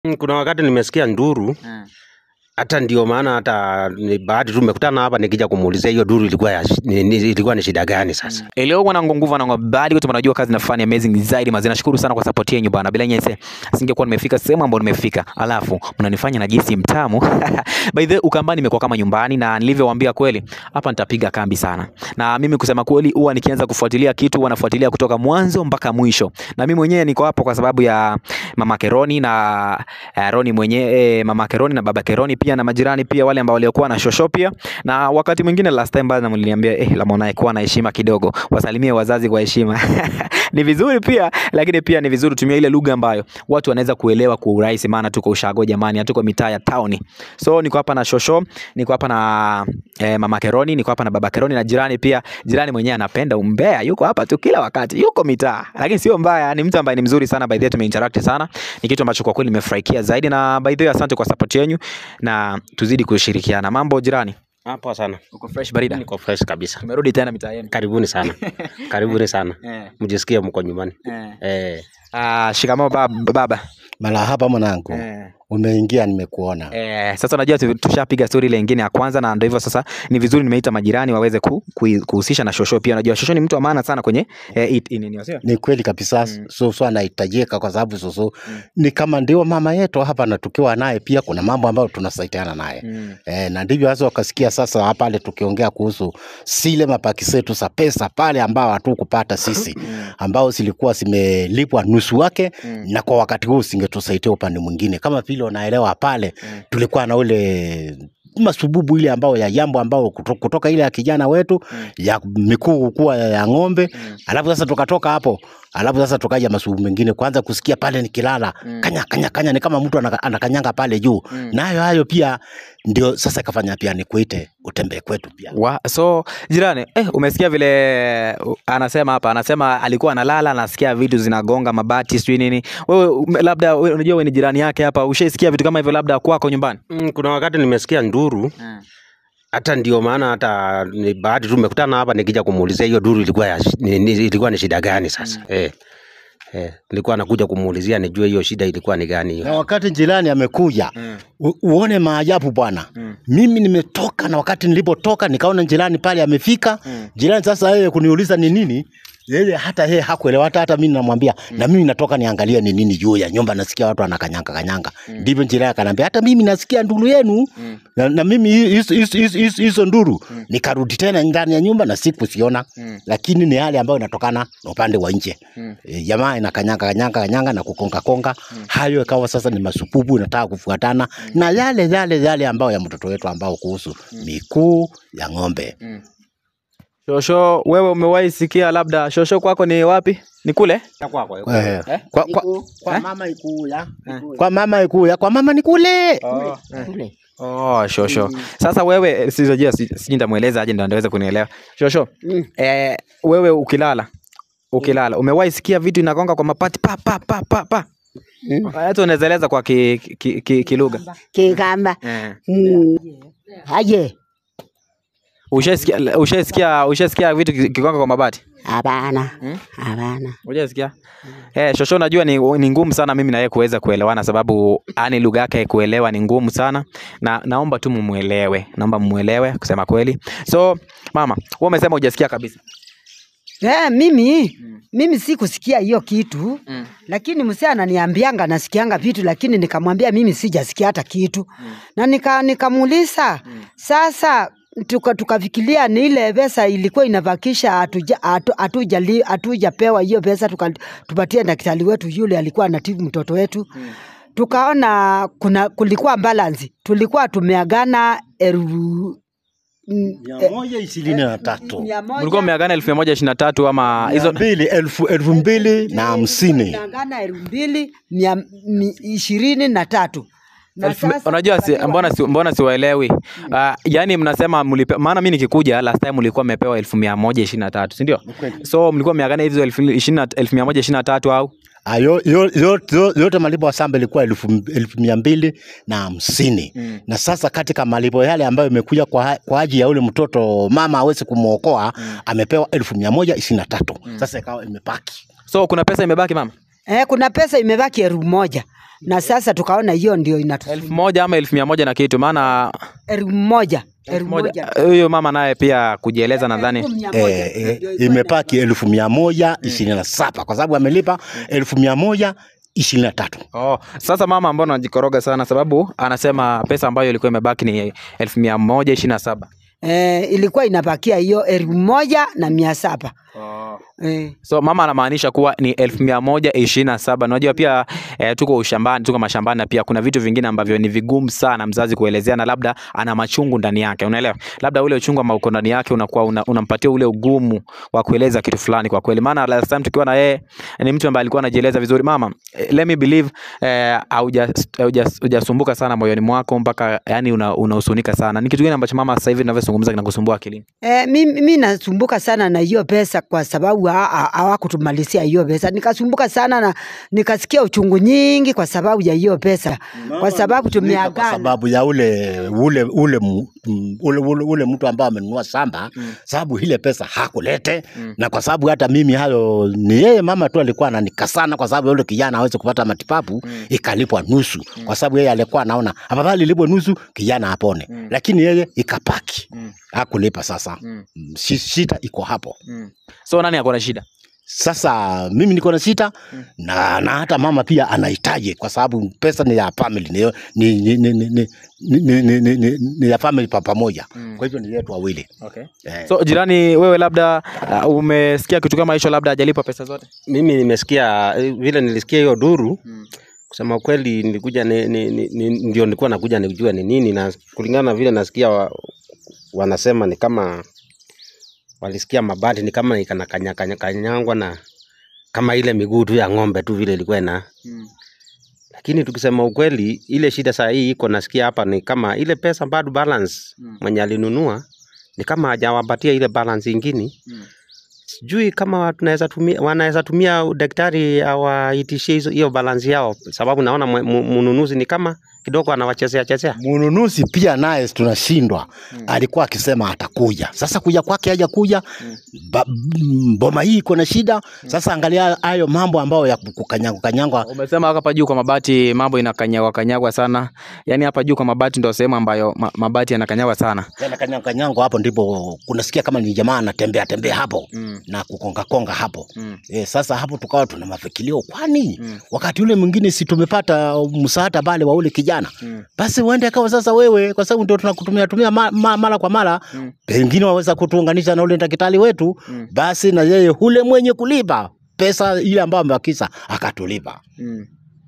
Mm, Kuna wakati nimesikia nduru hata ndio maana hata ni bahati tu tumekutana hapa nikija kumuulizia hiyo duru ilikuwa ya, shi- ni, ni, ilikuwa ni shida gani sasa. Eh, leo bwana nguvu na ngobali wote mnajua kazi nafanya amazing zaidi mazina. Nashukuru sana kwa support yenu bwana. Bila nyinyi singekuwa nimefika sehemu ambayo nimefika. Alafu mnanifanya najisi mtamu. By the way, Ukambani imekuwa kama nyumbani na nilivyowaambia kweli, hapa nitapiga kambi sana. Na mimi kusema kweli huwa nikianza kufuatilia kitu huwa nafuatilia kutoka mwanzo mpaka mwisho. Na mimi mwenyewe niko hapo kwa sababu ya mama Keroni na uh, Roni mwenyewe eh, mama Keroni na baba Keroni pia na majirani pia wale ambao waliokuwa na shosho pia na wakati mwingine last time bana mliniambia eh, la mwanae kuwa na heshima kidogo, wasalimie wazazi kwa heshima ni vizuri pia, lakini pia ni vizuri tumia ile lugha ambayo watu wanaweza kuelewa kwa urahisi, maana tuko ushago jamani, hatuko mitaa ya town. So niko hapa na shosho, niko hapa na eh, mama Keroni, niko hapa na baba Keroni na jirani pia. Jirani mwenyewe anapenda umbea, yuko hapa tu kila wakati, yuko mitaa, lakini sio mbaya, ni mtu ambaye ni mzuri sana. By the way, tumeinteract sana, ni kitu ambacho kwa kweli nimefurahikia zaidi, na by the way, asante kwa support yenu na tuzidi kushirikiana. Mambo jirani, Hapo sana. uko fresh barida? Niko fresh kabisa. Tumerudi tena mitaa yenu. Karibuni sana. Karibuni sana. Eh, Mjisikie mko nyumbani. eh. Eh. Ah, shikamoo baba, baba. Marahaba mwanangu, Eh. umeingia, nimekuona. Eh, sasa unajua tu- tushapiga story ile nyingine ya kwanza na ndio hivyo sasa ni vizuri nimeita majirani waweze ku, ku, kuhusisha na Shosho pia. Unajua Shosho ni mtu wa maana sana kwenye eh, it- nini sio? Ni kweli kabisa, Mm. Susu anahitajika kwa sababu Susu ni kama ndio mama yetu hapa, na tukiwa naye pia kuna mambo ambayo tunasaidiana naye Mm. E, na ndivyo hasa wakasikia sasa pale tukiongea kuhusu zile mapaki zetu za pesa pale ambao hatukupata sisi ambao zilikuwa zimelipwa nusu wake Mm. na kwa wakati huu singetusaidia upande mwingine, kama vile unaelewa pale Mm. tulikuwa na ule masububu ile ambao ya jambo ambao kuto- kutoka ile ya kijana wetu Mm. ya mikuu kuwa ya, ya ng'ombe Mm. alafu sasa tukatoka hapo alafu sasa tukaja masububu mengine kwanza kusikia pale nikilala Mm. kanya kanya kanya ni kama mtu anaka- anakanyanga pale juu Mm. nayo hayo pia ndio sasa ikafanya pia nikuite utembee kwetu pia Wa, so jirani eh, umesikia vile uh, anasema hapa, anasema alikuwa analala anasikia vitu zinagonga mabati sijui nini. Wewe ume- labda wewe unajua wewe ni jirani yake hapa, ushaisikia vitu kama hivyo labda kwako nyumbani? Mm, Kuna wakati nimesikia nduru hata ndio maana hata ni bahati tu tumekutana hapa nikija kumuulizia hiyo duru ilikuwa ya, shi- ni, ni, ilikuwa ni shida gani sasa. Eh. Eh, nilikuwa nakuja kumuulizia nijue hiyo shida ilikuwa ni gani hiyo. na wakati jirani amekuja Mm. u- uone maajabu bwana Mm. mimi nimetoka na wakati nilipotoka nikaona jirani pale amefika Mm. jirani sasa yeye kuniuliza ni nini yeye hata yeye hakuelewa hata hata mimi namwambia na mimi natoka niangalie ni nini juu ya nyumba nasikia watu wanakanyanga kanyanga ndivyo jirani akanambia hata mimi nasikia nduru yenu Mm. na, na mimi hizo- hizo- hizo hizo- hizo nduru nikarudi tena ndani ya nyumba na sikusiona Mm. lakini ni hali ambayo inatokana na upande wa nje Mm. e, jamaa inakanyanga kanyanga kanyanga na kukonga konga hayo ikawa sasa ni masupupu inataka kufuatana na yale yale yale ambayo ya mtoto wetu ambao kuhusu mikuu ya ng'ombe Shosho, wewe umewahi sikia labda Shosho kwako ni wapi? Ni kule? Eh, Eh? kwa, kwa, kwa Eh? mama ikuya kwa mama ikuya kwa mama ni kule kule Oh, Shosho. Sasa wewe sijajua si- sijui nitamweleza aje ndio andaweza kunielewa. Shosho, Mm. eh, wewe ukilala ukilala umewahi sikia vitu inagonga kwa mapati pa pa pa pa pa. Mm. Hata unaweza eleza kwa ki, ki, ki, kilugha. kigamba Eh. Mm. aje Ushasikia ushasikia ushasikia vitu ki- kigonga kwa mabati? hapana Mm. hapana Hujasikia? Eh, Shosho najua ni, ni ngumu sana mimi na yeye kuweza kuelewana sababu ani lugha yake kuelewa ni ngumu sana na naomba tu mumuelewe. Naomba mumuelewe kusema kweli. So, mama, wewe umesema hujasikia kabisa. eh, mimi mimi sikusikia hiyo kitu Mm. lakini msee ananiambianga nasikianga vitu lakini nikamwambia mimi sijasikia hata kitu na nika nikamuuliza sasa tuka tukafikiria ni ile pesa ilikuwa inavakisha hatuja- hatu- hatujali- hatujapewa hiyo pesa tuka- tupatie daktari wetu yule alikuwa anatibu mtoto wetu tukaona kuna kulikuwa balance tulikuwa tumeagana elfu mm, mia moja ishirini na tatu mia moja- Mlikuwa mmeagana elfu mia moja ishirini na tatu ama hizo hizo mbili elfu elfu mbili na hamsini tumeagana elfu mbili mia mi- ishirini na tatu Na elfu- sasa unajua si, tukaliwa- mbona si, mbona siwaelewi uh, yani mnasema mlipe, maana mi nikikuja last time mlikuwa mmepewa elfu mia moja ishirini na tatu sindio so mlikuwa mmeagana hizo elfu ishirini na- elfu mia moja ishirini na tatu au Ah, yo- yo- yo- yo- yote malipo ya samba ilikuwa elfu elfu mia mbili na hamsini Mm. na sasa katika malipo yale ambayo imekuja kwa, kwa ajili ya ule mtoto mama awezi kumwokoa amepewa elfu mia moja ishirini na tatu sasa ikawa imepaki so kuna pesa imebaki mama Eh, kuna pesa imebaki elfu moja na sasa tukaona hiyo ndio elfu inatusumbua moja ama elfu mia moja na kitu maana elfu moja elfu elfu moja moja huyo mama naye pia kujieleza nadhani Elfu mia moja. eh, eh, Ndio ilikuwa imepaki elfu mia moja ishirini na saba kwa sababu amelipa elfu mia moja ishirini na tatu Oh, sasa mama mbona anajikoroga sana sababu anasema pesa ambayo ilikuwa imebaki ni elfu mia moja ishirini na saba eh, ilikuwa inabakia hiyo elfu moja na mia saba eh. so mama anamaanisha kuwa ni elfu mia moja ishirini na saba unajua pia eh, tuko ushambani tuko mashambani na pia kuna vitu vingine ambavyo ni vigumu sana mzazi kuelezea na labda ana machungu ndani yake unaelewa labda ule uchungu ambao uko ndani yake unakuwa una, unampatia ule ugumu wa kueleza kitu fulani kwa kweli maana last time tukiwa na yeye ni mtu ambaye alikuwa anajieleza vizuri mama eh, let me believe eh, hauja- hauja- hujasumbuka sana moyoni mwako mpaka yani una- unahusunika sana ni kitu gani ambacho mama sasa hivi ninavyozungumza kinakusumbua akilini Eh, mi, mi nasumbuka sana na hiyo pesa kwa sababu ha- ha- hawakutumalizia hiyo pesa. Nikasumbuka sana na nikasikia uchungu nyingi kwa sababu ya hiyo pesa, kwa sababu kwa tumeagana. sababu ya ule ule ule mu- mm, ule, ule, ule mtu ambaye amenunua shamba sababu ile pesa hakulete na kwa sababu hata mimi hayo ni yeye mama tu alikuwa ananikasana kwa sababu yule kijana aweze kupata matibabu ikalipwa nusu kwa sababu yeye alikuwa anaona afadhali ilipwe nusu kijana apone lakini yeye ikapaki hakulipa sasa Mm, shi- shida iko hapo so nani ako na shida sasa mimi niko na sita na, na hata mama pia anahitaji kwa sababu pesa ni ya family ni, ni, ni, ni, ni, ni, ni, ni, ni, ni, ni ya family pa pamoja kwa hivyo ni yetu wawili okay. eh. so jirani wewe labda uh, umesikia kitu kama hicho labda hajalipa pesa zote mimi nimesikia eh, vile nilisikia hiyo duru kusema kweli nilikuja ni, ni, ni, ni, ndio nilikuwa nakuja nijue ni nini na kulingana na vile nasikia wa, wanasema ni kama walisikia mabati ni kama ikanakanyangwa na kama ile miguu tu ya ng'ombe tu vile ilikuwa ina lakini tukisema ukweli ile shida saa hii iko nasikia hapa ni kama ile pesa bado balance mwenye alinunua ni kama hajawapatia ile balance ingine sijui kama tunaweza tumia wanaweza tumia daktari awaitishie hizo hiyo balance yao sababu naona mwe- mu- mnunuzi ni kama kidogo anawachezea chezea mnunuzi pia naye tunashindwa alikuwa akisema atakuja sasa kuja kwake haja kuja ba, mm, boma hii iko na shida sasa angalia hayo mambo ambayo ya kukanyangwa kanyangwa umesema hapa juu kwa mabati mambo inakanyagwa kanyagwa sana yaani hapa juu kwa mabati ndio sehemu ambayo ma, mabati yanakanyagwa sana tena kanyangwa kanyangwa hapo ndipo kunasikia kama ni jamaa anatembea tembea hapo Mm. na kukonga konga hapo Mm. E, sasa hapo tukawa tuna mafikilio kwani Mm. wakati ule mwingine si tumepata msaada pale wa ule kijana Mm. basi uende akawa sasa wewe kwa sababu ndio tunakutumia tumia ma, ma, mara kwa mara Mm. pengine waweza kutuunganisha na ule daktari wetu Mm. basi na yeye ule mwenye kulipa pesa ile ambayo amebakisha akatulipa Mm.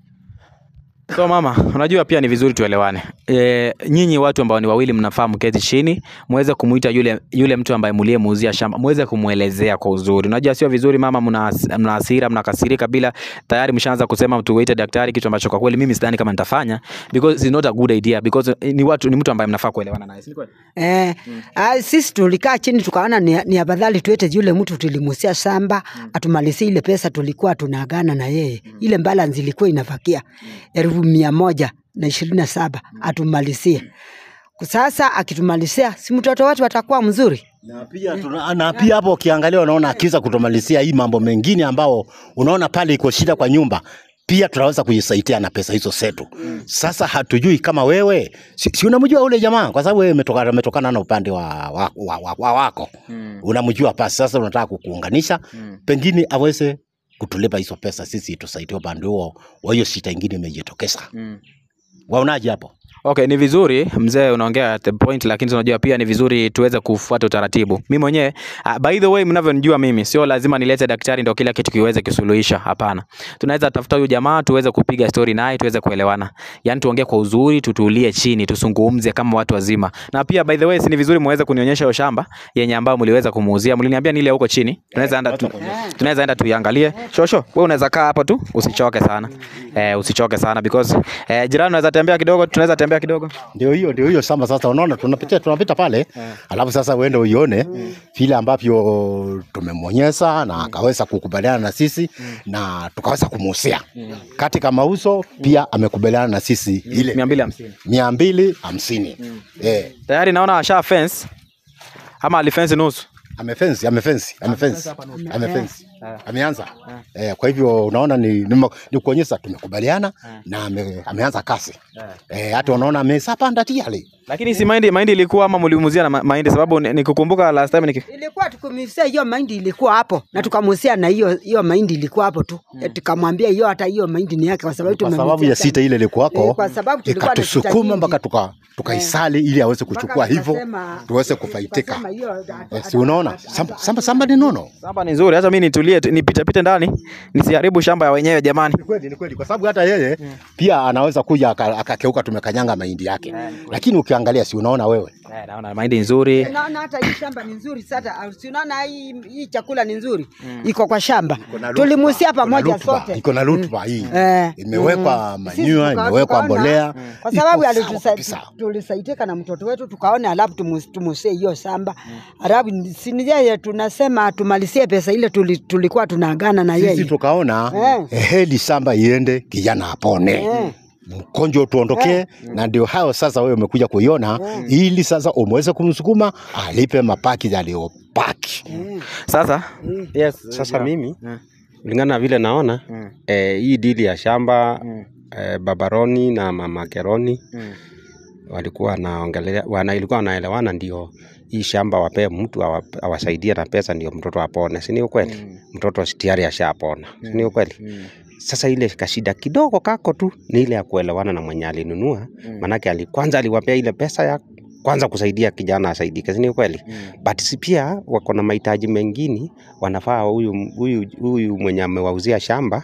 So mama, unajua pia ni vizuri tuelewane. E, nyinyi watu ambao ni wawili mnafaa mketi chini, muweze kumuita yule yule mtu ambaye mliyemuuzia shamba, muweze kumuelezea kwa uzuri. Unajua sio vizuri mama, mna has- mna hasira, mnakasirika bila tayari mshaanza kusema tuwaite daktari, kitu ambacho kwa kweli mimi sidhani kama nitafanya because it's not a good idea because eh, ni watu ni mtu ambaye mnafaa kuelewana naye. Si ni kweli? Eh, ah, sisi tulikaa chini tukaona ni, ni afadhali tuete yule mtu tulimusia shamba atumalizie ile pesa tulikuwa tunaagana na yeye ile balance ilikuwa inafakia elfu mia moja na ishirini na saba atumalizie. Sasa akitumalizia, si mtoto wetu atakuwa mzuri? na pia, tuna, na pia hapo ukiangalia unaona akiweza kutumalizia hii mambo mengine ambao unaona pale iko shida kwa nyumba pia tunaweza kujisaidia na pesa hizo zetu. Sasa hatujui kama wewe si, si unamjua ule jamaa kwa sababu wewe umetoka- umetokana na upande wa, wa, wa, wa, wa wako unamjua pasi. Sasa unataka kukuunganisha pengine aweze kutulipa hizo pesa, sisi tusaidie upande huo wa hiyo shida ingine imejitokeza. Waonaje hapo? Okay, ni vizuri mzee, unaongea at the point, lakini tunajua pia ni vizuri tuweze kufuata utaratibu. Mimi mwenyewe uh, by the way, mnavyonijua mimi, sio lazima nilete daktari ndio kila kitu kiweze kisuluhisha. Hapana, tunaweza tafuta huyu jamaa tuweze kupiga story naye tuweze kuelewana, yani tuongee kwa uzuri, tutulie chini, tusungumze kama watu wazima. Na pia by the way, si ni vizuri muweze kunionyesha hiyo shamba yenye ambayo mliweza kumuuzia, mliniambia ni ile huko chini, tunaweza enda tu, tunaweza enda tuiangalie. Shosho, wewe unaweza kaa hapo tu, usichoke sana eh, usichoke sana because eh, jirani unaweza tembea kidogo, tunaweza tembea kidogo. Ndio hiyo ndio hiyo shamba sasa, unaona tunapitia tunapita pale alafu sasa uende uione vile ambavyo tumemwonyesha na akaweza kukubaliana na sisi na tukaweza kumuhusia katika mauzo pia amekubaliana na sisi ile mia mbili hamsini mia mbili hamsini eh, tayari naona asha fence ama alifence nusu amefensi amefensi amefensi amefensi ameanza eh, kwa hivyo unaona ni, ni, ni kuonyesha tumekubaliana na ame, ameanza kasi eh, hata unaona amesapanda tiale Lakini si mahindi mahindi ilikuwa ama mliumuzia na ma- mahindi sababu ni- nikukumbuka last time niki ilikuwa tukumisia hiyo mahindi ilikuwa hapo na tukamusia na hiyo hiyo mahindi ilikuwa hapo tu mm. tukamwambia hiyo hata hiyo mahindi ni yake kwa sababu kwa sababu tumemusia ya sana. sita ile ilikuwako Eh, kwa sababu tulikuwa na sita ikatusukuma nyingi. mpaka tuka tukaisali ili aweze kuchukua Mpaka hivyo tukasema- tuweze kufaitika tukasema hiyo hatu- eh, si unaona samba, samba, samba ni nono Samba ni nzuri, hata mimi nitulie tu- nipite pite ndani nisiharibu shamba ya wenyewe jamani. Ni kweli, ni kweli, kwa sababu hata yeye pia anaweza kuja aka- akakeuka tumekanyanga mahindi yake, lakini ukiangalia, si unaona wewe Eh, naona mahindi nzuri. naona hata hii shamba ni nzuri sasa si unaona hii, hii chakula ni nzuri iko kwa shamba tulimusia pamoja sote iko na rutuba hii Eh. imewekwa Mm. Sisi manyua, tuka- imewekwa tukaona, mbolea, kwa iko sababu sawa alitusa- kabisa. tulisaitika na mtoto wetu tukaona alafu tumus- tumusie hiyo shamba alafu sini yeye tunasema tumalizie pesa ile tuli, tulikuwa tunaagana na Sisi yeye tukaona Eh. heli shamba iende, kijana apone Eh. mkonjo tuondokee, na ndio hayo sasa wewe umekuja kuiona, ili sasa umweze kumsukuma alipe mapaki yaliyopaki. Sasa yes, Sasa mimi Mm. kulingana na vile naona Mm. eh, hii dili ya shamba Mm. eh, Babaroni na Mama Keroni Mm. walikuwa wanaongelea wana, ilikuwa wanaelewana, ndio hii shamba wapee mtu awa- awasaidie na pesa, ndio mtoto apone, si ni ukweli? Mm. Mtoto tayari ashapona, si ni ukweli? Mm. Sasa ile kashida kidogo kako tu ni ile ya kuelewana na mwenye alinunua, manake ali, kwanza aliwapea ile pesa ya kwanza kusaidia kijana asaidike, si ni ukweli? Mm. but si pia wako na mahitaji mengine, wanafaa huyu huyu huyu mwenye amewauzia shamba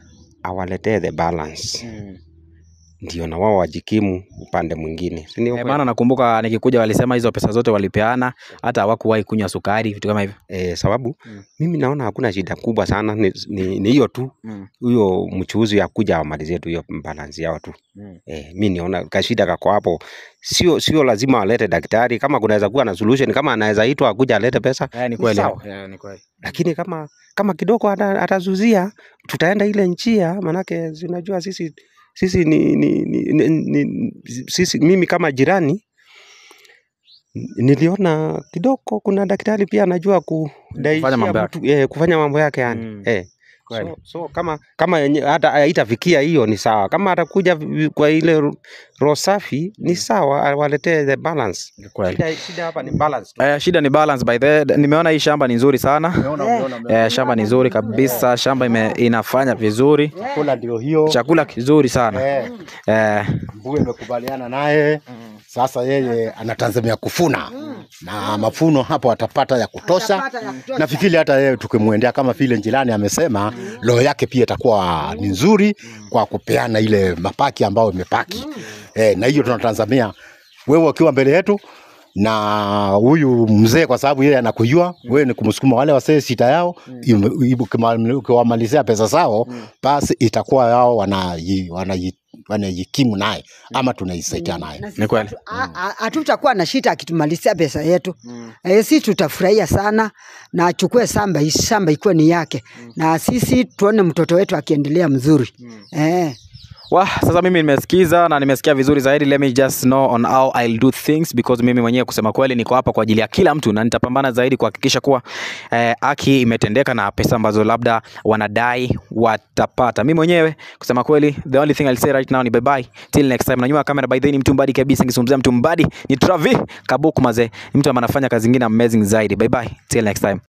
awaletee the balance, Mm. ndio na wao wajikimu upande mwingine, si ndio? Eh, kweli? maana nakumbuka nikikuja walisema hizo pesa zote walipeana, hata hawakuwahi kunywa sukari, vitu kama hivyo. Eh, sababu Mm. mimi naona hakuna shida kubwa sana, ni ni- ni hiyo tu Mm. huyo mchuuzi akuja amalizie tu hiyo balance yao tu. Mm. Eh, mi niona kashida kako hapo, sio sio lazima alete daktari. Kama kunaweza kuwa na solution, kama anaweza itwa akuja alete pesa Eh, ni ni kweli. sawa. Eh, ni kweli. lakini kama kama kidogo ata- atazuzia tutaenda ile njia, manake si unajua sisi sisi ni, ni, ni, ni, ni sisi mimi kama jirani n- niliona kidogo kuna daktari pia anajua kudaishia mambo mtu, eh, kufanya mambo yake yani Mm. eh. Kweli. So, so kama kama yenye hata haitafikia hiyo ni sawa, kama atakuja vi- kwa ile ro- roho safi ni sawa, awaletee the balance. Ni kweli. Shida, shida hapa ni balance tu. Eh, shida ni balance by the nimeona hii shamba ni nzuri sana. Eh, shamba ni nzuri kabisa, shamba ime, inafanya vizuri, Chakula ndio hiyo chakula kizuri sana. eh, Eh, mbuga imekubaliana naye sasa, yeye anatazamia kufuna na mafuno hapo atapata ya kutosha. Atapata ya kutosha. Nafikiri hata yeye tukimwendea kama vile njirani amesema, roho yake pia itakuwa ni nzuri kwa kupeana ile mapaki ambayo imepaki eh, na hiyo tunatazamia wewe ukiwa mbele yetu na huyu mzee, kwa sababu yeye anakujua wewe, ni kumsukuma wale wasee sita yao, im- im- ukima- ukiwamalizia pesa zao, basi itakuwa yao wanaji- wanaji- wanajikimu naye ama tunaisaidia naye. Na sisi Ni kweli. hatu- a- a- hatutakuwa na shida akitumalizia pesa yetu eh, sisi tutafurahia sana na achukue shamba hii shamba ikuwe ni yake na sisi tuone mtoto wetu akiendelea mzuri eh. Wah, sasa mimi nimesikiza na nimesikia vizuri zaidi. Let me just know on how I'll do things because mimi mwenyewe kusema kweli niko hapa kwa ajili ya kila mtu na nitapambana zaidi kuhakikisha kuwa eh, haki imetendeka na pesa ambazo labda wanadai watapata. Mimi mwenyewe kusema kweli the only thing I'll say right now ni bye bye till next time. Na nyuma ya kamera by the way ni mtu mbadi kabisa, nikizungumzia mtu mbadi ni Travi Kabuku mazee, ni mtu ambaye anafanya kazi nyingine amazing zaidi. Bye bye till next time.